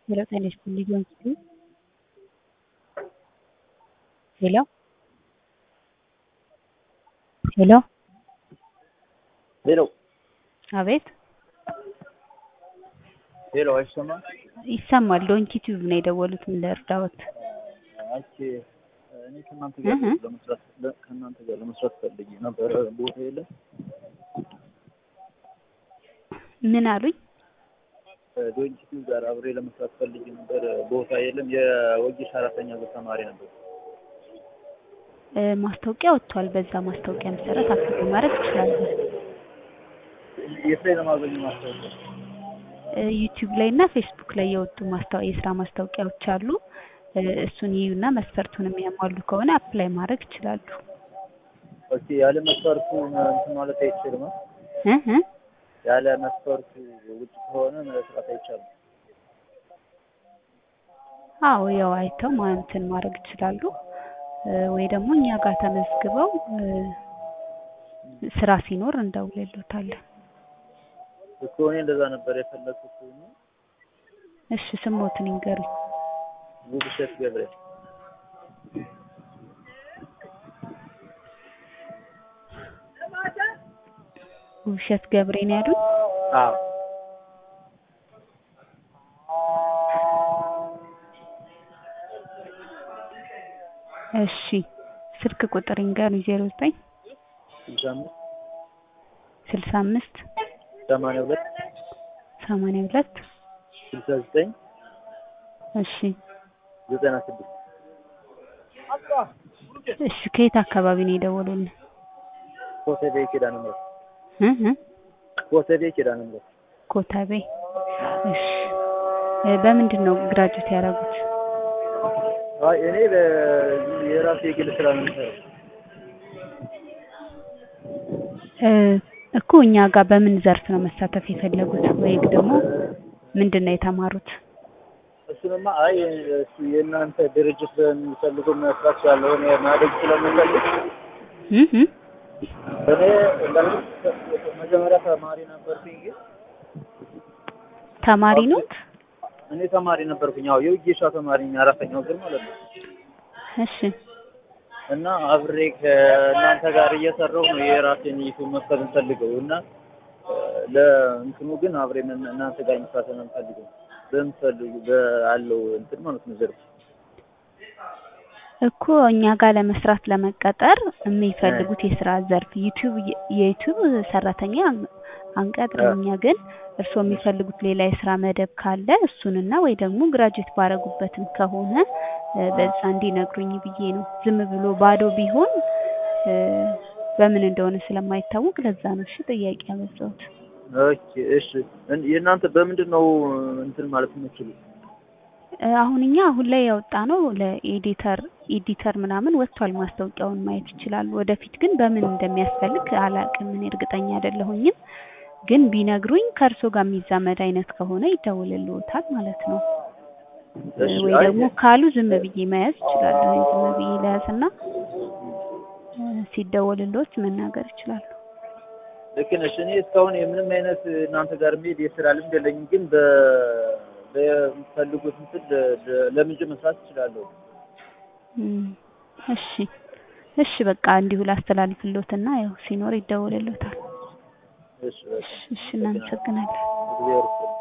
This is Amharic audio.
ሄሎ ጤና ይስጥልኝ ጆንስን ሄሎ ሄሎ ሄሎ አቤት ሄሎ አይሰማም? ይሰማል። ዶንኪ ቲዩብ ነው የደወሉት። ምን ልርዳዎት? አንቺ እኔ ከእናንተ ጋር እህ። ለመስራት ለ- ከእናንተ ጋር ለመስራት ፈልጌ ነበር። ቦታ የለም። ምን አሉኝ? ዶንኪቱ ጋር አብሬ ለመስራት ፈልጌ ነበር። ቦታ የለም። የወጌሻ አራተኛ ዙር ተማሪ ነበር። እ፣ ማስታወቂያ ወጥቷል። በዛ ማስታወቂያ መሰረት አፕላይ ማድረግ ትችላለን። የት ላይ ለማገኘው ማስታወቂያ? እ፣ ዩቲዩብ ላይ እና ፌስቡክ ላይ የወጡ ማስታወ የስራ ማስታወቂያዎች አሉ። እ፣ እሱን ይዩና መስፈርቱን የሚያሟሉ ከሆነ አፕላይ ማድረግ ይችላሉ። ኦኬ። ያለ መስፈርቱ እንትን ማለት አይችልም። እ እ ያለ መስፈርቱ ውጭ ከሆነ መስራት አይቻልም። አዎ ያው አይተው ማ- እንትን ማድረግ ይችላሉ። እ፣ ወይ ደግሞ እኛ ጋር ተመዝግበው እ፣ ስራ ሲኖር እንደውልሎታለን። እኮ እኔ እንደዛ ነበር የፈለኩት። እሺ ስሞትን ይንገሩኝ። ውብሸት ገብርኤል ውብሸት ገብሬ ነው ያሉኝ። አዎ እሺ ስልክ ቁጥር ይንገሩኝ። ዜሮ ዘጠኝ ስልሳ አምስት ስልሳ አምስት ሰማንያ ሁለት ሰማንያ ሁለት ስልሳ ዘጠኝ እሺ ዘጠና ስድስት እሺ ከየት አካባቢ ነው የደወሉልን? ኮተቤ ኪዳነ ምሕረት እ እ ኮተቤ ኪዳነ ምሕረት ኮተቤ። እሺ እ፣ በምንድን ነው ግራጁዌት ያደረጉት? አይ እኔ በ- የራሴ የግል ስራ ነው የምሰራው። እ፣ እኮ እኛ ጋር በምን ዘርፍ ነው መሳተፍ የፈለጉት? ወይ ደግሞ ምንድን ነው የተማሩት? እሱንማ አይ እሱ የእናንተ ድርጅት በሚፈልገው መስራት ስላለሆነ ማደግ ስለምፈልግ እ እ እኔ እንዳልኩት መጀመሪያ ተማሪ ነበርኩኝ። ግን ተማሪ ኖት? እኔ ተማሪ ነበርኩኝ። ያው የውጌሻ ተማሪ ነኝ፣ አራተኛው ዙር ማለት ነው። እሺ እና አብሬ ከእናንተ ጋር እየሰራሁ ነው የራሴን ዩቱብ መክፈት እንፈልገው እና እ፣ ለእንትኑ ግን አብሬ ምን- እናንተ ጋር መስራት ነው የምፈልገው በምፈልጉ በአለው እንትን ማለት ነው ዘርፍ እኮ እኛ ጋር ለመስራት ለመቀጠር የሚፈልጉት የስራ ዘርፍ ዩቲዩብ የዩቲዩብ ሰራተኛ አንቀጥርም። እኛ ግን እርስዎ የሚፈልጉት ሌላ የስራ መደብ ካለ እሱንና ወይ ደግሞ ግራጁዌት ባረጉበትም ከሆነ እ፣ በዛ እንዲነግሩኝ ብዬ ነው። ዝም ብሎ ባዶ ቢሆን እ፣ በምን እንደሆነ ስለማይታወቅ ለዛ ነው እሺ ጥያቄ ያበዛሁት። ኦኬ እሺ። እን- የእናንተ በምንድን ነው እንትን ማለት የምችሉት? እ፣ አሁን እኛ አሁን ላይ ያወጣ ነው ለኤዲተር ኤዲተር ምናምን ወጥቷል። ማስታወቂያውን ማየት ይችላሉ። ወደፊት ግን በምን እንደሚያስፈልግ አላቅም። እኔ እርግጠኛ አይደለሁኝም። ግን ቢነግሩኝ ከእርሶ ጋር የሚዛመድ አይነት ከሆነ ይደውልልዎታል ማለት ነው። እ፣ እሺ፣ ወይ አይ፣ ደግሞ ካሉ ዝም ብዬ መያዝ ይችላሉ። ዝም ብዬ ለያዝና እ፣ ሲደወልልዎት መናገር ይችላሉ። ልክ ነሽ። እኔ እስካሁን የምንም አይነት እናንተ ጋር መሄድ የስራ ልምድ የለኝም፣ ግን በ በሚፈልጉት እንትን ለ- ለ- ለምንጭ መስራት እችላለሁ። እም፣ እሺ እሺ በቃ እንዲሁ ላስተላልፍልዎትና ያው ሲኖር ይደወልልዎታል። እሺ፣ በቃ እሺ እሺ እናመሰግናለን። እግዚአብሔር ይስጥልኝ።